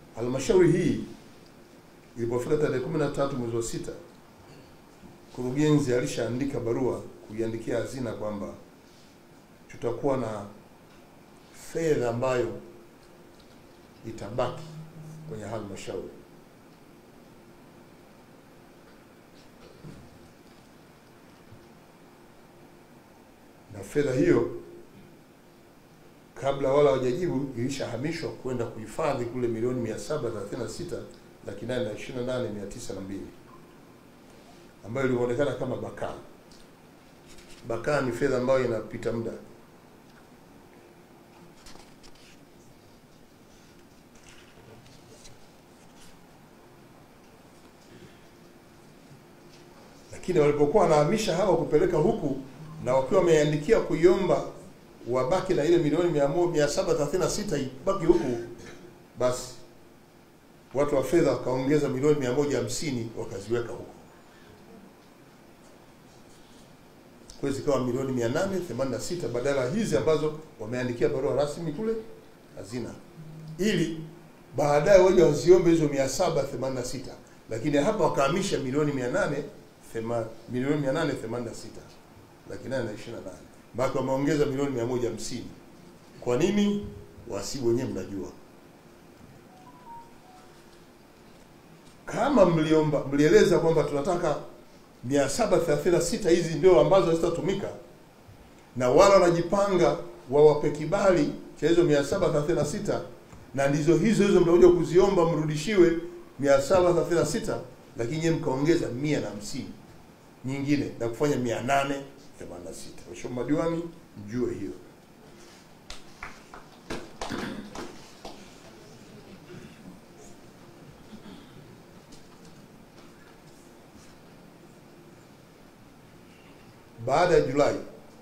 halmashauri hii ilipofika tarehe kumi na tatu mwezi wa sita, mkurugenzi alishaandika barua kuiandikia hazina kwamba tutakuwa na fedha ambayo itabaki kwenye halmashauri na fedha hiyo kabla wala hawajajibu ilishahamishwa kwenda kuhifadhi kule milioni mia saba thelathini na sita laki nane na ishirini na nane mia tisa na mbili ambayo ilionekana kama bakaa. Bakaa ni fedha ambayo inapita muda. Lakini walipokuwa wanahamisha hawa kupeleka huku na wakiwa wameandikia kuiomba wabaki na ile milioni mia moja mia saba thelathini na sita ibaki huku, basi watu wa fedha wakaongeza milioni mia moja hamsini wakaziweka huko, kwa hiyo zikawa milioni mia nane themanini na sita badala ya hizi ambazo wameandikia barua rasmi kule hazina, ili baadaye waje waziombe hizo mia saba themanini na sita lakini hapa wakahamisha milioni mia nane thema- milioni mia nane themanini na sita laki nane na ishirini na nane mpaka wameongeza milioni mia moja hamsini. Kwa nini? Wasibu wenyewe mnajua. Kama mliomba mlieleza kwamba tunataka 736 hizi ndio ambazo hazitatumika, na wala wanajipanga wawape kibali cha hizo 736 na ndizo hizo hizo mtakuja kuziomba mrudishiwe 736, lakini nyewe mkaongeza mia na hamsini nyingine na kufanya 886. Mheshimiwa madiwani, mjue hiyo. Baada ya Julai,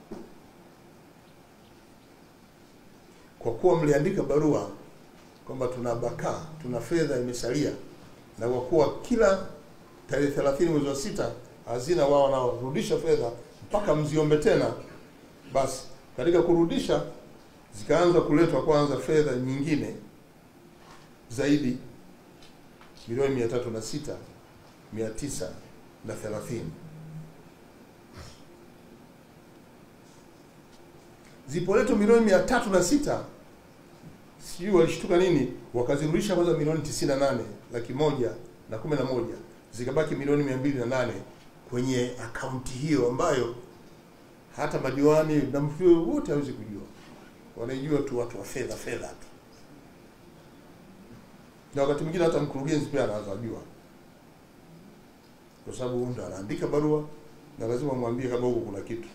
kwa kuwa mliandika barua kwamba tuna bakaa, tuna fedha imesalia, na kwa kuwa kila tarehe 30 mwezi wa sita hazina wao wanaorudisha fedha mpaka mziombe tena, basi katika kurudisha zikaanza kuletwa kwanza fedha nyingine zaidi milioni mia tatu na sita mia tisa na thelathini zipoletwa milioni mia tatu na sita sijui walishtuka nini, wakazirudisha kwanza milioni tisini na nane laki moja na kumi na moja zikabaki milioni mia mbili na nane kwenye akaunti hiyo ambayo hata madiwani na mtu wote hawezi kujua, wanaijua tu watu wa fedha fedha tu, na wakati mwingine hata mkurugenzi pia anaweza jua, kwa sababu ndo anaandika barua na lazima mwambie kama huko kuna kitu.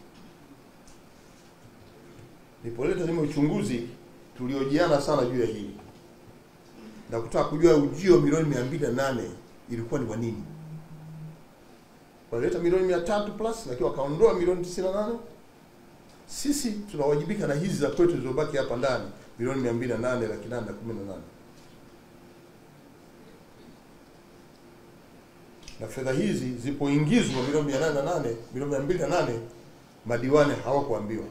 Nipoleta nime uchunguzi, tuliojiana sana juu ya hili na kutaka kujua ujio milioni mia mbili na nane ilikuwa ni kwa nini walileta milioni mia tatu plus lakini wakaondoa milioni tisini na nane sisi tunawajibika na hizi za kwetu zilizobaki hapa ndani milioni mia mbili na nane laki nane na kumi na nane na fedha hizi zipoingizwa milioni mia nane na nane milioni mia mbili na nane madiwani hawakuambiwa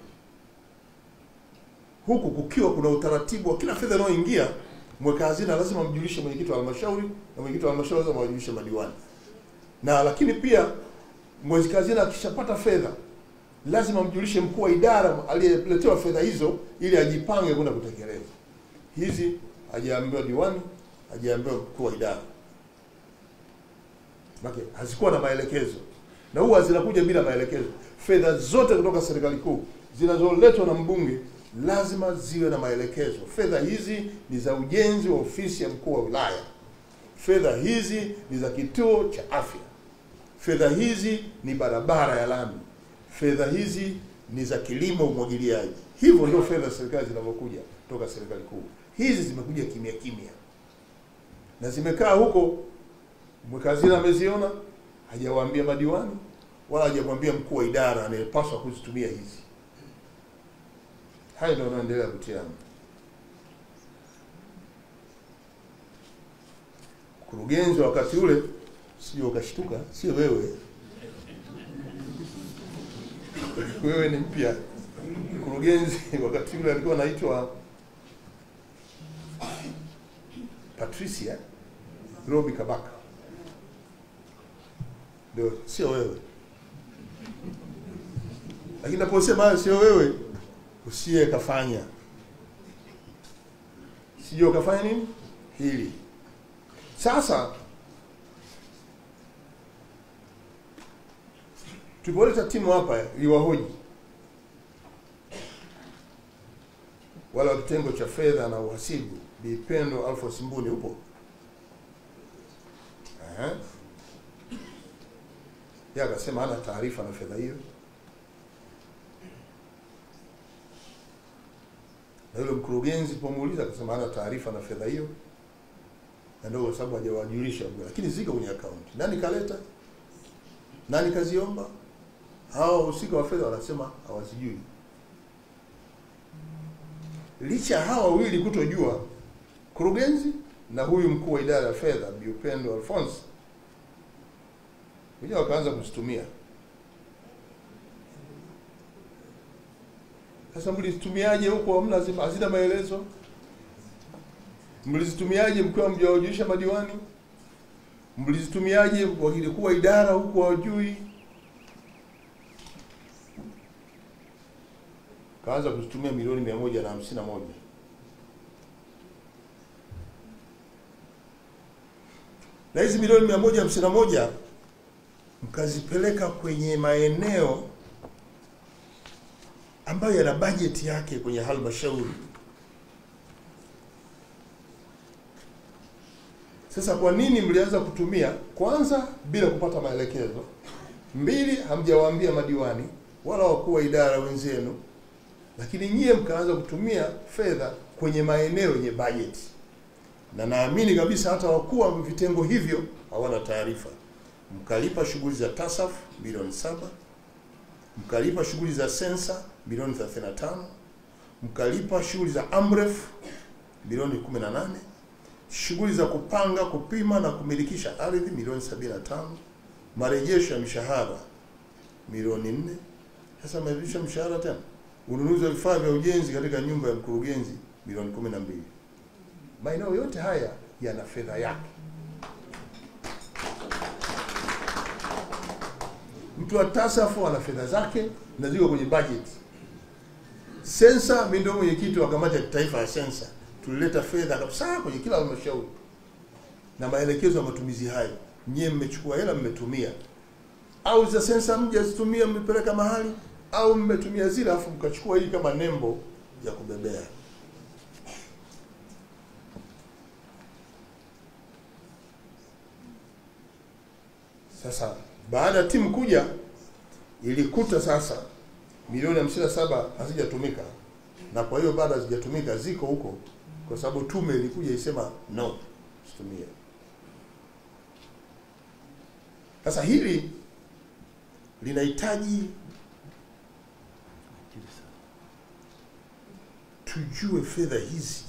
huku kukiwa kuna utaratibu wa kila fedha inayoingia mweka hazina lazima mjulishe mwenyekiti wa halmashauri na mwenyekiti wa halmashauri lazima wajulishe madiwani na lakini pia mweka hazina akishapata fedha lazima mjulishe mkuu wa idara aliyeletewa fedha hizo ili ajipange kwenda kutekeleza hizi hajaambiwa diwani hajaambiwa mkuu wa idara Make, hazikuwa na maelekezo na huwa zinakuja bila maelekezo fedha zote kutoka serikali kuu zinazoletwa na mbunge lazima ziwe na maelekezo fedha hizi ni za ujenzi wa ofisi ya mkuu wa wilaya fedha hizi ni za kituo cha afya fedha hizi ni barabara ya lami fedha hizi ni za kilimo umwagiliaji hivyo ndio fedha za serikali zinavyokuja toka serikali kuu hizi zimekuja kimya kimya na zimekaa huko mweka hazina ameziona hajawaambia madiwani wala hajamwambia mkuu wa idara anayepaswa kuzitumia hizi haya ndio yanaendelea kutiana mkurugenzi wa wakati ule sio ukashtuka sio wewe wewe ni mpya mkurugenzi wakati ule alikuwa anaitwa Patricia Robi Kabaka, ndio sio wewe. Lakini naposema hayo sio wewe, usiye kafanya, sijui ukafanya nini hili. Sasa tulipoleta timu hapa iliwahoji wala wa kitengo cha fedha na uhasibu, Bi Pendo Alphonse Mbuni, upo? Ehe. Yeye akasema hana taarifa na fedha hiyo, na yule mkurugenzi tulipomuuliza akasema hana taarifa na fedha hiyo, na ndio kwa sababu hajawajulisha, lakini ziko kwenye akaunti. Nani kaleta? Nani kaziomba? Hawa wahusika wa fedha wanasema hawazijui. Licha ya hawa wawili kutojua, kurugenzi na huyu mkuu wa idara ya fedha Bi Upendo Alphonse wenyewe wakaanza kuzitumia. Sasa mlizitumiaje huko? Hamna, hazina hazina maelezo. Mlizitumiaje mkiwa mjawajulisha madiwani? Mlizitumiaje wakili kuu wa idara huko hawajui? Kaanza kuzitumia milioni mia moja na hamsini na moja na hizi milioni mia moja hamsini na moja mkazipeleka kwenye maeneo ambayo yana bajeti yake kwenye halmashauri. Sasa kwa nini mlianza kutumia? Kwanza, bila kupata maelekezo; mbili, hamjawaambia madiwani wala wakuu wa idara wenzenu, lakini nyie mkaanza kutumia fedha kwenye maeneo yenye bajeti, na naamini kabisa hata wakuu wa vitengo hivyo hawana taarifa. Mkalipa shughuli za TASAF milioni saba, mkalipa shughuli za sensa milioni 35, mkalipa shughuli za AMREF milioni 18, shughuli za kupanga, kupima na kumilikisha ardhi milioni 75, marejesho ya mishahara milioni 4. Sasa marejesho ya mshahara tena, ununuzi wa vifaa vya ujenzi katika nyumba ya mkurugenzi milioni 12. Maeneo yote haya yana fedha yake. Mtu wa TASAF ana fedha zake na ziko kwenye budget. Sensa, mimi ndio mwenyekiti wa kamati ya kitaifa ya sensa, tulileta fedha kabisa kwenye kila halmashauri na maelekezo ya matumizi hayo. Nyie mmechukua hela mmetumia, au za sensa mjazitumia mmepeleka mahali, au mmetumia zile afu mkachukua hii kama nembo ya kubebea. Sasa baada ya timu kuja ilikuta sasa milioni hamsini na saba hazijatumika, na kwa hiyo bado hazijatumika, ziko huko, kwa sababu tume ilikuja isema no, situmie. Sasa hili linahitaji tujue fedha hizi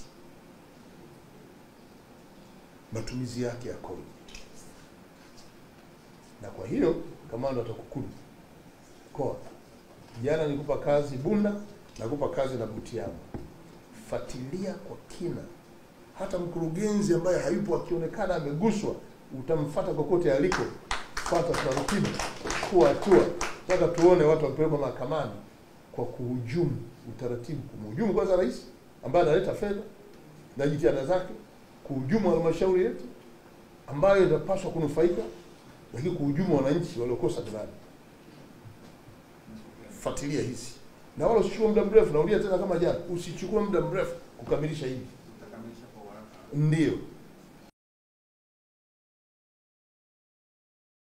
matumizi yake yakoje, na kwa hiyo kamanda wa TAKUKURU mkoa, jana nikupa kazi Bunda, nakupa kazi na Butiama, fuatilia kwa kina. Hata mkurugenzi ambaye hayupo akionekana ameguswa, utamfata kokote aliko, fuata taratibu, kuwa hatua. Nataka tuone watu wapelekwa mahakamani kwa kuhujumu utaratibu, kumhujumu kwanza rais ambaye analeta fedha na jitihada zake, kuhujumu halmashauri yetu ambayo inapaswa kunufaika, lakini kuhujumu wananchi waliokosa miradi. Fuatilia hizi na wala usichukue muda mrefu. Naulia tena kama jana, usichukue muda mrefu kukamilisha hivi, Utakamilisha kwa haraka. ndio